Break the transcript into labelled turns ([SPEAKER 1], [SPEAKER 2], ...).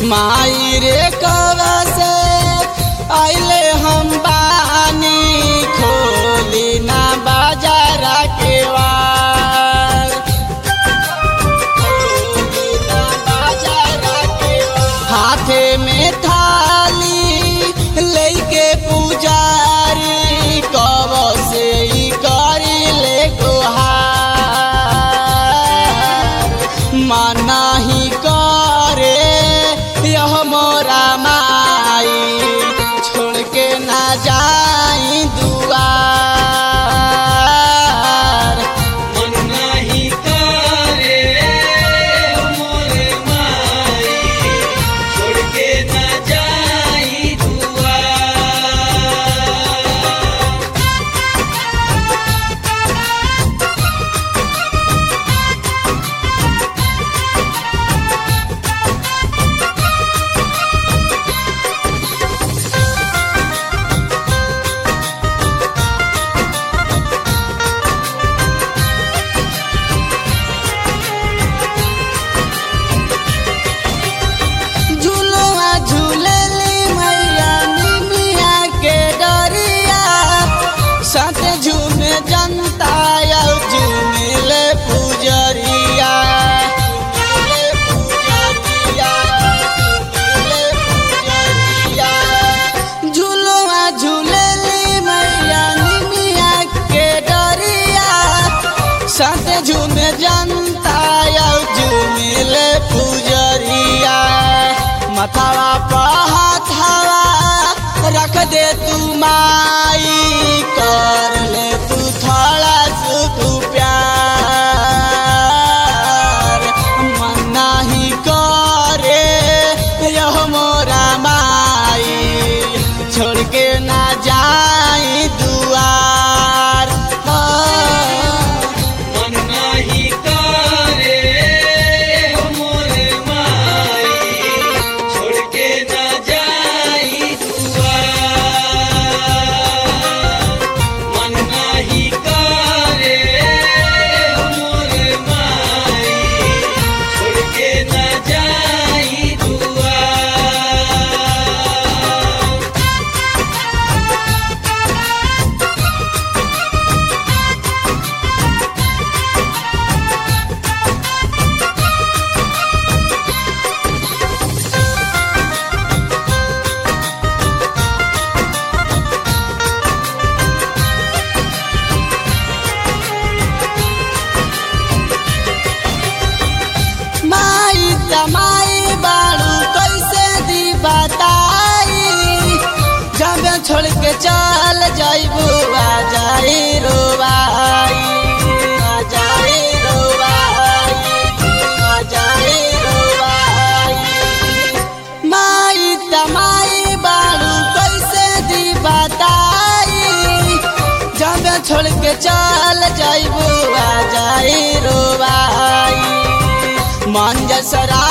[SPEAKER 1] माई रे कवा से आइले हम बानी खोली ना बाजारा के वार खोली ना बाजारा के वार। हाथे में थाली लेके पुजारी कब से ई करी ले गुहार माना ही करे यह मोरा माई छोड़ के ना जाई दुआर
[SPEAKER 2] मन नाही करे मोरे माई छोड़ के ना जाई दुआ
[SPEAKER 1] झुलुआ झूलली मैया निमिया के डरिया साथ झूमे जनता या झूमिले पुजरिया झूमिले पुजरिया, झूमिले पुजरिया। झुलुआ झूलली मैया निमिया के डरिया साथ झूमे जनता या झूमिले पुजरिया मथावा पहाथावा रख दे तू माई कर ले तू थोड़ा सुख प्यार मन नाही करे यह मोरा माई छोड़ के ना जाई दुआर हाँ।
[SPEAKER 2] मन नाही करे मोरे माई छोड़ के ना जाई दुआ मन नाही करे मोरे माई छोड़ के ना जाई दुआ
[SPEAKER 1] माई तमाई बाड़ू कैसे दी बताई जब छोड़ के चल जाइबू आ जाई रोवाई आ जाई रोवाई आ जाई रोवाई माई तमाई बाड़ू कैसे दी बताई जब छोड़ के चल जाइबू आ जाई रोवाई मन जसरा